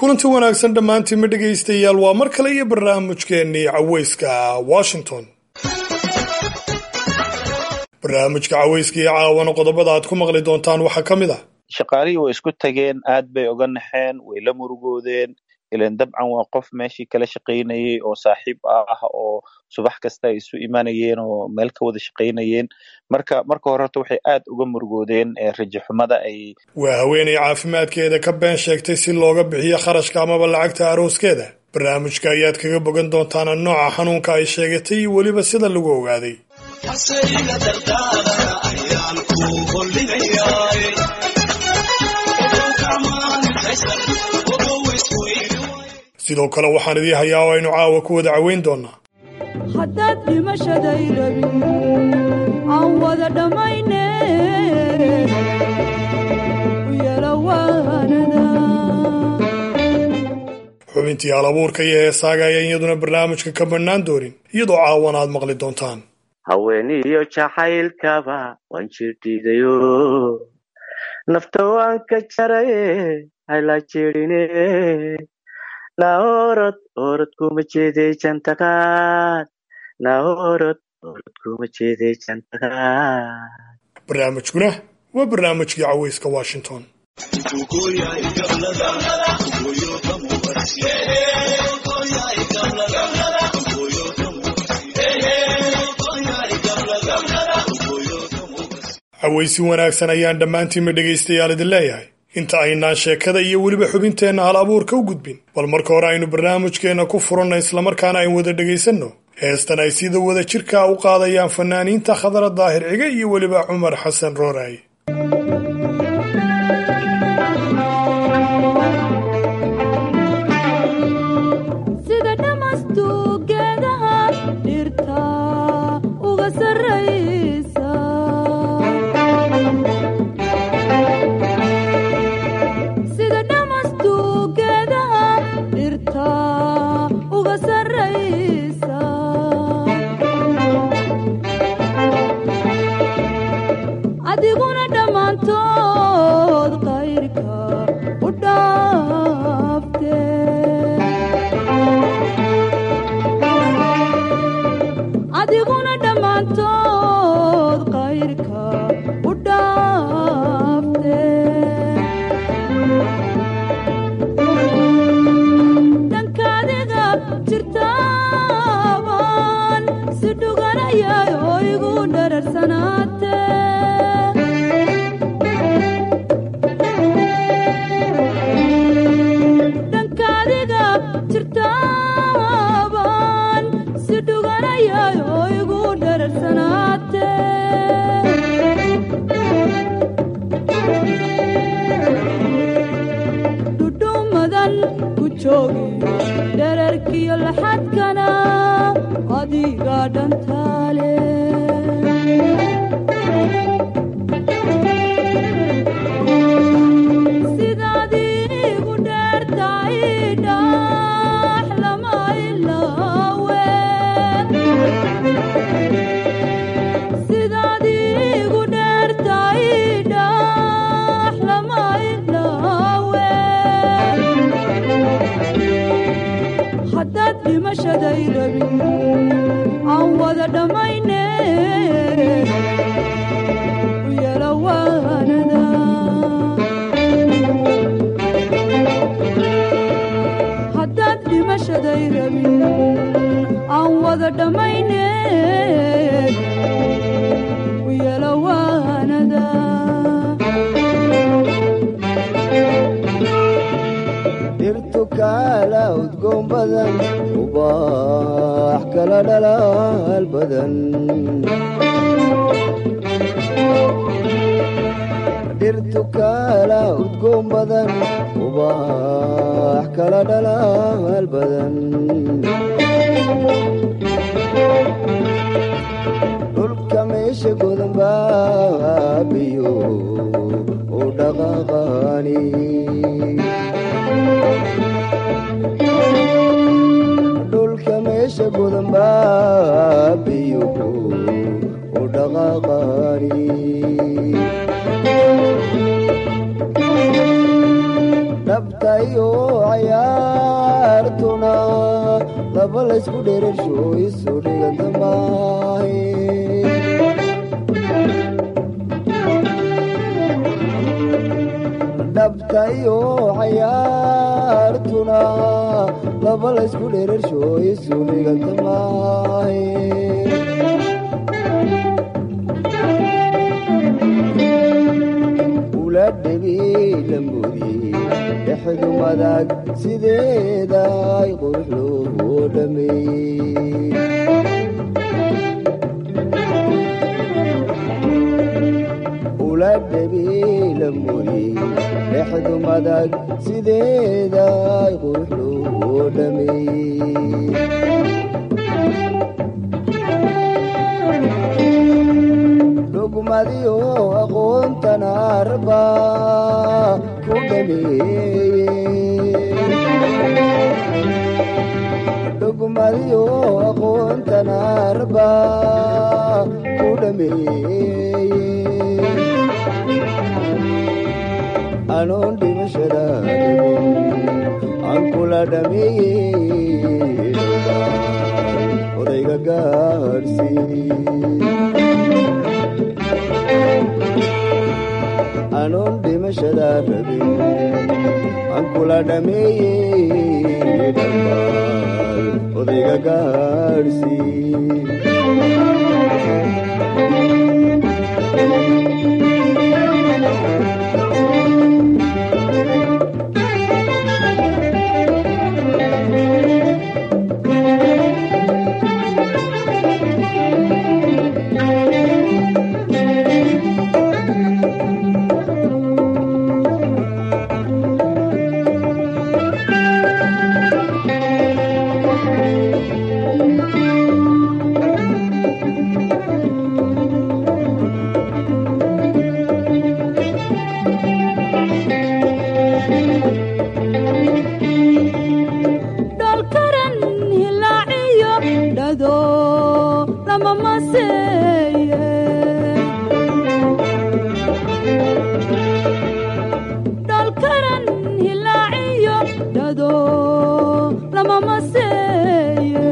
kulanti wanaagsan dhammaantiinma dhegaystayaal waa mar kale iyo barnaamijkeennii caweyska washington barnaamijka caweyska iyo caawana qodobada aad ku maqli doontaan waxaa ka mid ah shaqaalihii way isku tageen aad bay oga naxeen way la murugoodeen ilan dabcan waa qof meeshii kala shaqaynayay oo saaxiib ah oo subax kasta ay isu imanayeen oo meel ka wada shaqaynayeen marka marka hore horta waxay aad uga murugoodeen rajaxumada ay waa haweenay caafimaadkeeda ka been sheegtay si looga bixiyo kharashka amaba lacagta arooskeeda barnaamijka ayaad kaga bogan doontaan nooca xanuunka ay sheegatay iyo weliba sida lagu ogaaday sidoo kale waxaan idii hayaa oo aynu caawa ku wada caweyn doonaa haddaad dhimashaday rabin aan wada dhammayne yalawaanada xubintii halabuurka iyo heesaaga ayaan iyaduna barnaamijka ka bannaan doonin iyadoo caawana aad maqli doontaan haweeniyo jacaylkaba waan jirdhiidayo nafta waan ka jaraye hayla jirine na orod orod kuma jeeday jantaqaad na orod orod kuma jeeday jantaqaad barnaamijkuna waa barnaamijkii caweyska washington caweysi wanaagsan ayaan dhammaantiinma dhegaystayaal idin leeyahay inta aynaan sheekada iyo weliba xubinteenna hal abuurka u gudbin bal marka hore aynu barnaamijkeenna ku furanna islamarkaana aynu wada dhegaysanno heestan ay sida wada jirkaa u qaadayaan fanaaniinta khadra daahir cige iyo weliba cumar xasan rooraay sida dhamastugeedaha dhirta uga sarraysa sida dhamastugeedaha dhirta uga sarraysa adiguna dhammaantood qayrka u dhaafte adiguna dhammaantood qayrka u dhaafte dhankaadiga jirtaaban si dhuganayay oo igu dhararsanaate dhankaadiga jirtaaban si dhuganayay oo igu dhararsanaate dhudhumadan ku joogi dherarkiyo laxadkana adiga dhantaale sidaad igu dheertahay dhax lama ilaawe sidaad igu dheertahay dhax lama ilaawe haddaad dhimashaday rabin aan wada dhammayne yalawaanada haddaad dhimashaday rabin aan wada dhammayne yalawaanada dhirtu kaala udgoon badan ubaax kala dhalaal badan dhirtu kaala udgoon badan ubaax kala dhalaal badan dhulka meesha godan baabiyo u dhaqaqaani dhulka meesha godan baabiyuhu u dhaqaqaani dhabtayo cayaa laysku dherersho isu dhiganta maahe dhabta iyo cayaartuna laba laysku dherersho isu dhiganta maahe ula dhebi lamudi dhexdu madag sideeday qurux loo dhameeyey ula dhebi lamudi dhexdu madag sideeday qurux loo dhameeyey dhugmadiyo aqoontana arba ku dhameeye dhugmadiyo aqoontana arba ku dhameeye anoon dhimashada aan kula dhameeye odayga gaadhsii anoon dhimashada rabin aan kula dhameeyey dhambaal odayga gaadhsii dholkaran hilaaciyo dhado lama maseeye dholkaran hilaaciyo dhado lama maseeye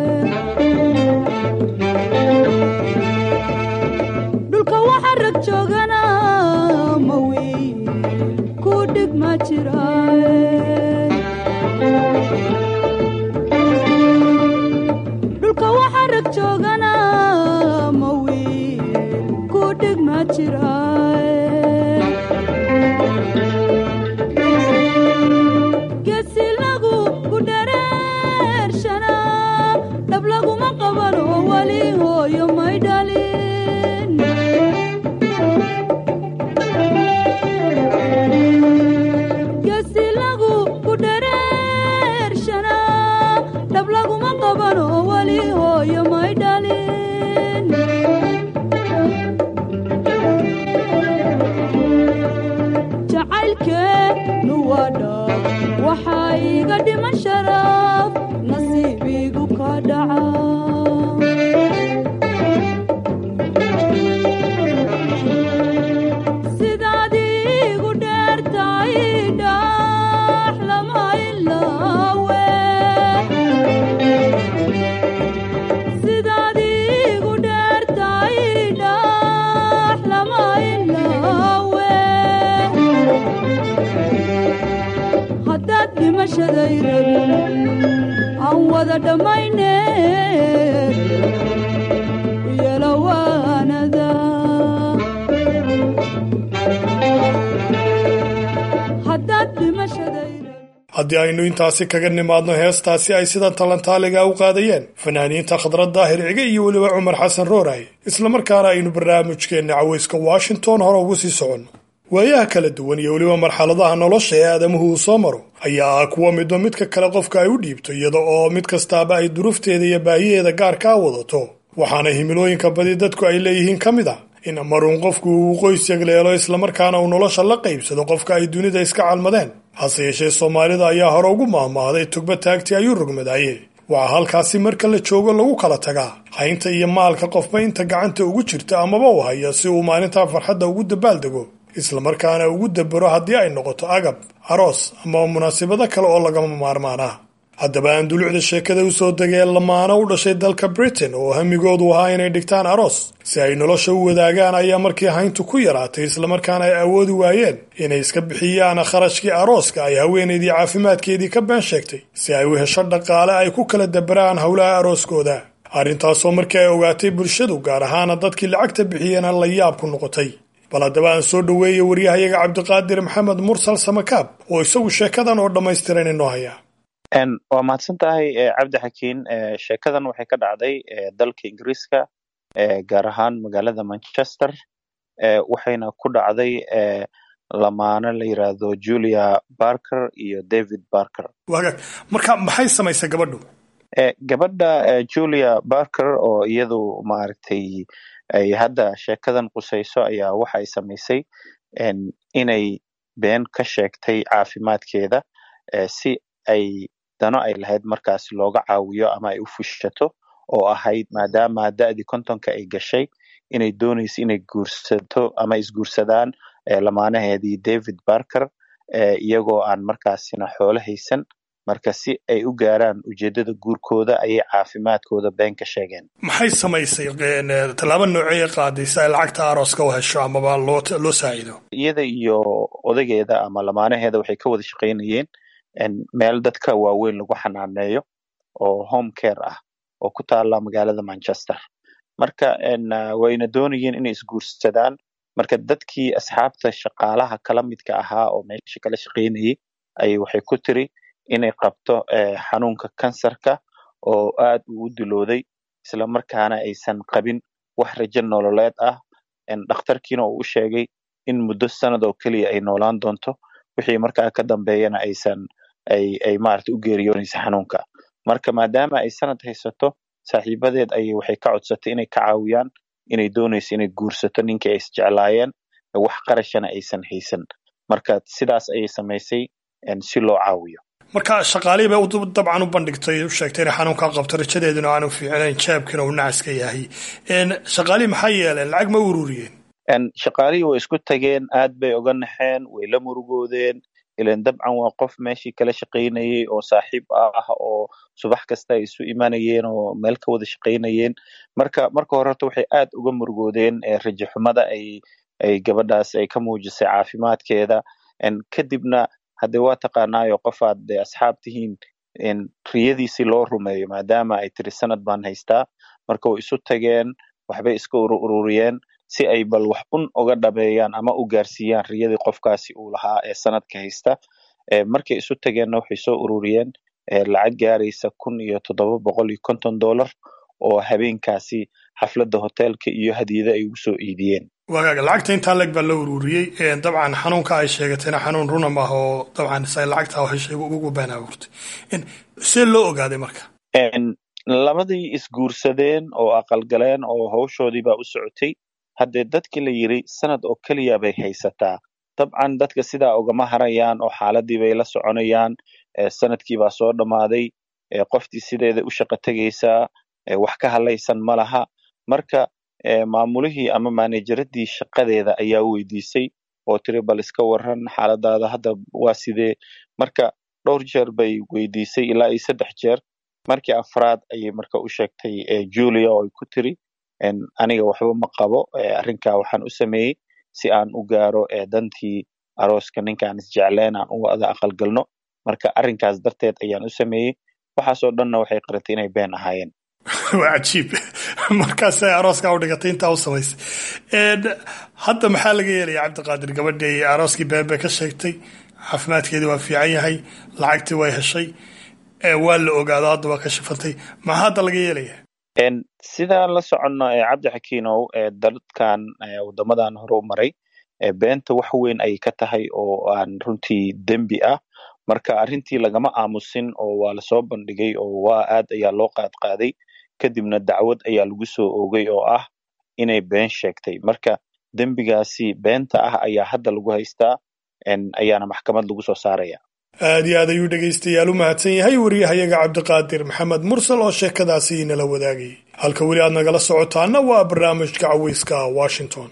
dhulka waxa rag joogana ma wiil ku dhig ma jiraaye dhulka waxa rag joogana ma wiil ku dhig ma jiraaye geesi lagu ku dhereershana dhab laguma qabano weli hooyo may dhalin geesi lagu ku dhereershana dhab laguma qabano weli hooyo may dhalin jacaylkeenu waa dhab waxaa iga dhiman sharaf nasiibigu ka dhaca sidaad igu dheertahay dhax lama ilaawe sidaad igu dheertahay dhax lama ilaawe haddaad dhimashaday rabin aan wada dhammayne yelawaanada haddaad dhimashaday rabin haddii aynu intaasi kaga nimaadno heestaasi ay sida talantaaliga u qaadayeen fanaaniinta khadrad daahir cige iyo weliba cumar xasan rooray islamarkaana aynu barnaamijkeenna cawayska washington hore ugu sii soconno waayaha kala duwan iyo weliba marxaladaha nolosha ee aadamuhu uu soo maro ayaa ah kuwa midba midka kale qofka ay u dhiibto iyada oo mid kastaaba ay duruufteeda iyo baahiyeeda gaarka a wadato waxaana himilooyinka badi dadku ay leeyihiin ka mid ah in maruun qofku uu qoys yagleelo islamarkaana uu nolosha la qaybsado qofka ay dunida iska calmadeen hase yeeshee soomaalida ayaa hore ugu maahmaahday tugba taagtii ayuu rogmadaaye waxaa halkaasi marka la joogo lagu kala tagaa haynta iyo maalka qofba inta gacanta ugu jirta amaba u haya si uu maalintaa farxadda ugu dabaaldego islamarkaana ugu dabero haddii ay noqoto agab aroos ama munaasabado kale oo lagama maarmaan ah haddaba aan dulucda sheekada u soo degeen lamaano u dhashay dalka britain oo hamigoodu ahaa inay dhigtaan aroos si ay nolosha u wadaagaan ayaa markii hayntu ku yaraatay islamarkaana ay awoodi waayeen inay iska bixiyaan kharashkii arooska ay haweenaydii caafimaadkeedii ka been sheegtay si ay u hesho dhaqaale ay ku kala dabaraan howlaha arooskooda arrintaasoo markii ay ogaatay bulshadu gaar ahaana dadkii lacagta bixiyena la yaab ku noqotay bal haddaba aan soo dhoweeyey waryahayaga cabdiqaadir maxamed mursal samakaab oo isagu sheekadan oo dhammaystiran inoo haya waa mahadsan tahay cabdi xakiin sheekadan waxay ka dhacday dalka ingiriiska gaar ahaan magaalada manchester waxayna ku dhacday lamaano la yiraahdo julia barker iyo david barker wagaag marka maxay samaysay gabadhu gabadha julia barker oo iyadu maaragtay ay hadda sheekadan qusayso ayaa waxa ay samaysay inay been ka sheegtay caafimaadkeeda si ay dano ay lahayd markaas looga caawiyo ama ay u fushato oo ahayd maadaama da'dii kontonka ay gashay inay doonayso inay guursato ama isguursadaan lamaanaheedii david barker iyagoo aan markaasina xoolo haysan marka si ay u gaaraan ujeedada guurkooda ayay caafimaadkooda been ka sheegeen maxay samaysay tallaabo noocey qaaday si ay lacagta arooska u hesho amaba loo loo saaciido iyada iyo odageeda ama lamaanaheeda waxay ka wada shaqaynayeen meel dadka waaweyn lagu xanaaneeyo oo home care ah oo ku taala magaalada manchester marka wayna doonayeen inay isguursadaan marka dadkii asxaabta shaqaalaha kala midka ahaa oo meesha kala shaqaynayay ayay waxay ku tiri inay qabto xanuunka kansarka oo aad uu u dilooday isla markaana aysan qabin wax rajo nololeed ah dhakhtarkiina uu u sheegay in muddo sanad oo keliya ay noolaan doonto wixii markaa ka dambeeyana aysan ay ay maarata u geeriyoonaysa xanuunka marka maadaama ay sanad haysato saaxiibadeed ayay waxay ka codsatay inay ka caawiyaan inay doonayso inay guursato ninkii ay isjeclaayeen wax qarashana aysan haysan marka sidaas ayay samaysay si loo caawiyo marka shaqaalihii bay dabcan u bandhigtay u sheegtay inay xanuunkaa qabto rajadeeduna aanu fiicnayn jeebkiina uu nacaska yahay shaqaalihii maxay yeeleen lacag ma ururiyeen shaqaalihii way isku tageen aad bay oga naxeen way la murugoodeen ilan dabcan waa qof meeshii kala shaqaynayay oo saaxiib ah oo subax kasta ay isu imanayeen oo meel ka wada shaqaynayeen marka marka hore horta waxay aad uga murugoodeen rajo xumada ay ay gabadhaas ay ka muujisay caafimaadkeeda kadibna haddee waa taqaanaayo qofaad de asxaab tihiin riyadiisii loo rumeeyo maadaama ay tiri sanad baan haystaa marka way isu tageen waxbay iska ururiyeen si ay bal wax un uga dhabeeyaan ama u gaarsiiyaan riyadii qofkaasi uu lahaa ee sanadka haysta markay isu tageenna waxay soo ururiyeen lacag gaaraysa kun iyo toddoba boqol iyo konton dollar oo habeenkaasi xafladda hoteelka iyo hadiyada ay ugu soo iidiyeen wagaaga lacagta intaa leg baa la ururiyey dabcan xanuunka ay sheegatayna xanuun runa maaha oo dabcan say lacagta heshay ugu been abuurtay see loo ogaaday marka labadii isguursadeen oo aqalgaleen oo hawshoodii baa u socotay haddee dadkii la yiri sanad oo keliya bay haysataa dabcan dadka sidaa ugama harayaan oo xaaladii bay la soconayaan sanadkii baa soo dhammaaday qoftii sideeda u shaqo tegaysaa wax ka hadlaysan ma laha marka maamulihii ama manejaradii shaqadeeda ayaa weydiisay oo tiri bal iska waran xaaladaada hadda waa sidee marka dhowr jeer bay weydiisay ilaa iyo saddex jeer markii afraad ayay marka u sheegtay julia oo ay ku tiri aniga waxba ma qabo arrinkaa waxaan u sameeyey si aan u gaaro dantii arooska ninkaan isjecleen aan u wada aqalgalno marka arrinkaas darteed ayaan u sameeyey waxaasoo dhanna waxay qaratay inay been ahaayeen waa cajiib markaasay arooskaa u dhigatay intaa u samaysay hadda maxaa laga yeelaya cabdiqaadir gabadhii arooskii been bay ka sheegtay caafimaadkeedii waa fiican yahay lacagtii way heshay waa la ogaado hadda waa ka shifantay maxaa hadda laga yeelaya sidaan la soconno cabdi xakiinow dadkan waddamadan hore u maray beenta wax weyn ayay ka tahay oo aan runtii dembi ah marka arrintii lagama aamusin oo waa lasoo bandhigay oo waa aad ayaa loo qaadqaaday kadibna dacwad ayaa lagu soo oogay oo ah inay been sheegtay marka dembigaasi beenta ah ayaa hadda lagu haystaa ayaana maxkamad lagu soo saaraya aad iyo aad ayuu dhegaystayaal u mahadsan yahay wariyahayaga cabdiqaadir maxamed mursal oo sheekadaasi inala wadaagayay halka weli aad nagala socotaana waa barnaamijka caweyska washington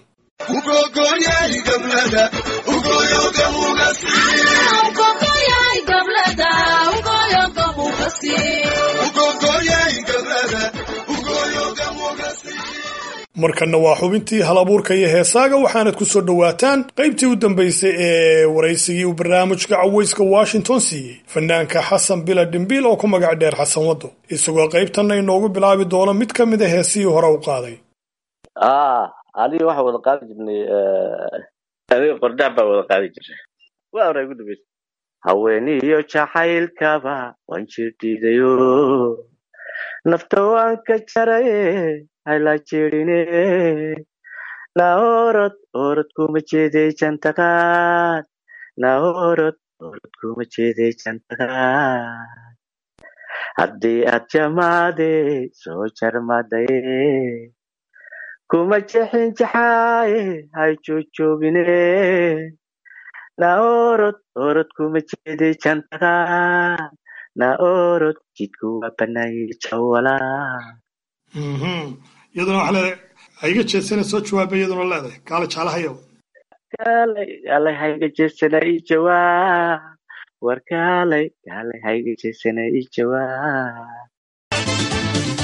markanna waa xubintii hal abuurka iyo heesaaga waxaanad ku soo dhowaataan qaybtii u dambaysay ee waraysigii uu barnaamijka cawayska washington siiyey fanaanka xasan bila dhimbiil oo ku magac dheer xasan waddo isagoo qaybtanna inoogu bilaabi doono mid ka mid a heesihii hore u qaaday adiga waxaa wada qaadi jirnay adiga qordhac baa wada qaadi jirnay waa hore ugu dambaysa haweeniyo jacaylkaba waan jirdhiidayo nafta waan ka jaraye hayla jirine na orod orod kuma jeeday jantaqaad na orod orod kuma jeeday jantaqaad haddii aad jamaade soo jarmadaye kuma jexin jaxaaye hay joogjoogine na orod orod kuma jeeday jantaqaad na orod jidku waa banaaye jawalaa iyaduna waxaa leedahay haiga jeesana soo jawaaba iyaduna leedahay kaala jeclahayow kaalay kaalay hayga jeesana ii jawaab war kaalay kaalay hayga jeesana ii jawaab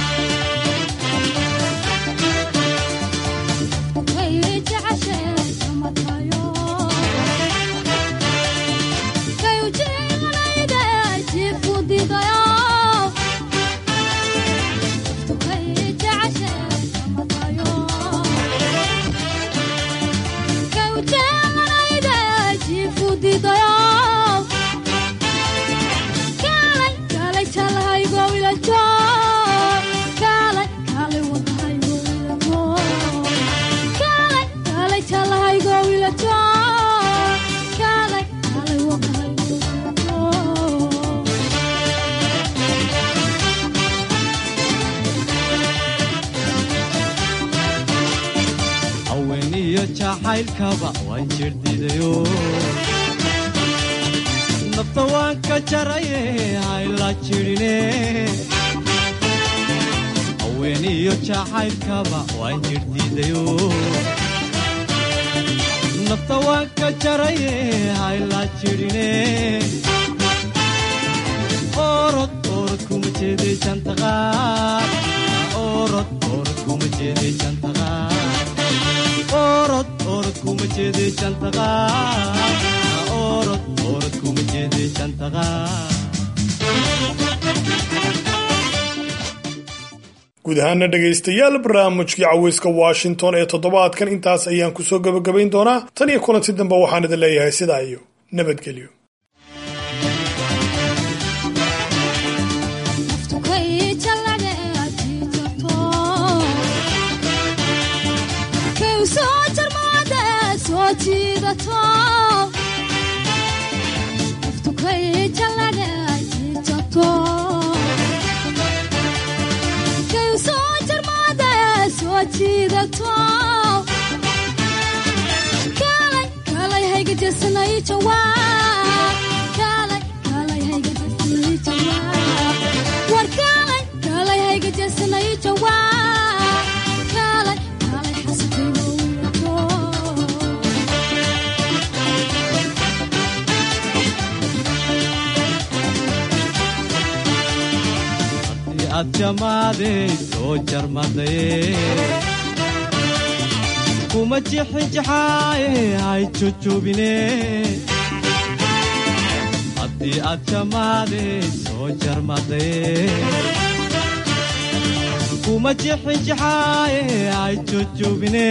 haweeniyo jacaylkaba waan jirdhidayo nafta waan ka jaraye hayla jirine haweeniyo jacaylkaba waan jirdhidayo nafta waan ka jaraye hayla jirine orod orod kuma jeeday jantaqaad orod orod kuma jeeday jantaqaad orod orod kuma jeeday jantaqaad orod orod kuma jeeday jantaqaad guud ahaana dhegaystayaal barnaamijkii cawayska washington ee toddobaadkan intaas ayaan kusoo gebagabayn doonaa tan iyo kulanti dambe waxaan idin leeyahay sidaa iyo nabadgelyo haddii aad jamaaday soo jarmadaye kuma jixin jaxaaye hay jojoobine haddii aad jamaaday soo jarmadaye kuma jixin jaxaaye hay jojoobine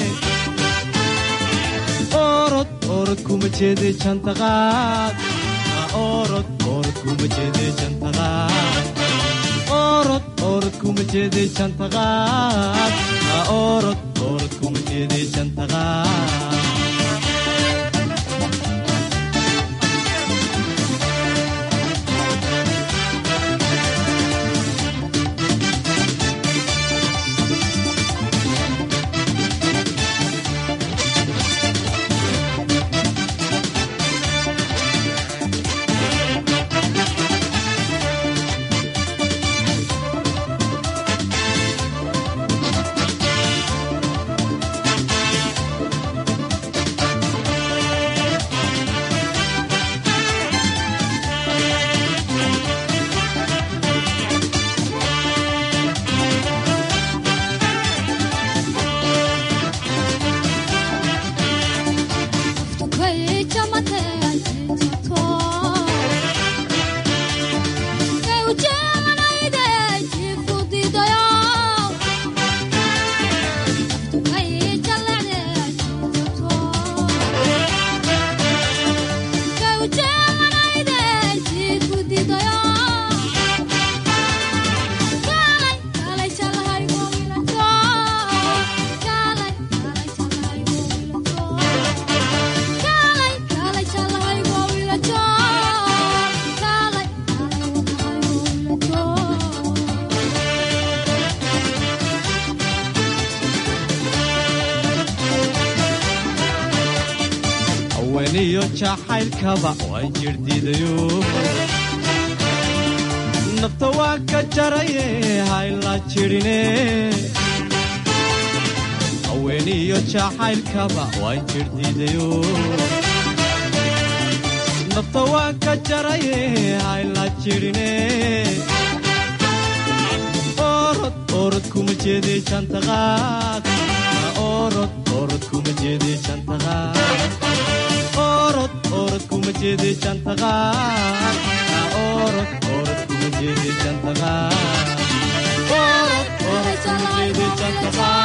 orod orod kuma jeeday jantaqaad orod orod kuma jeeday jantaqaad orod orod kuma jeeday jantaqaad orod orod kuma jeeday jantaqaad haweeniyo jacaylkaba waan jirdiidayo nafta waan ka jaraye hayla jirine haweeniyo jacaylkaba waan jirdiidayo nafta waan ka jaraye hayla jirine orod orod kuma jeede jantaqaad orod orod kuma jeede jantaqaad orod orod kuma jeede jantaqaad orod orod kuma jeede jantaqaad orod orod kuma jeede jantaqaad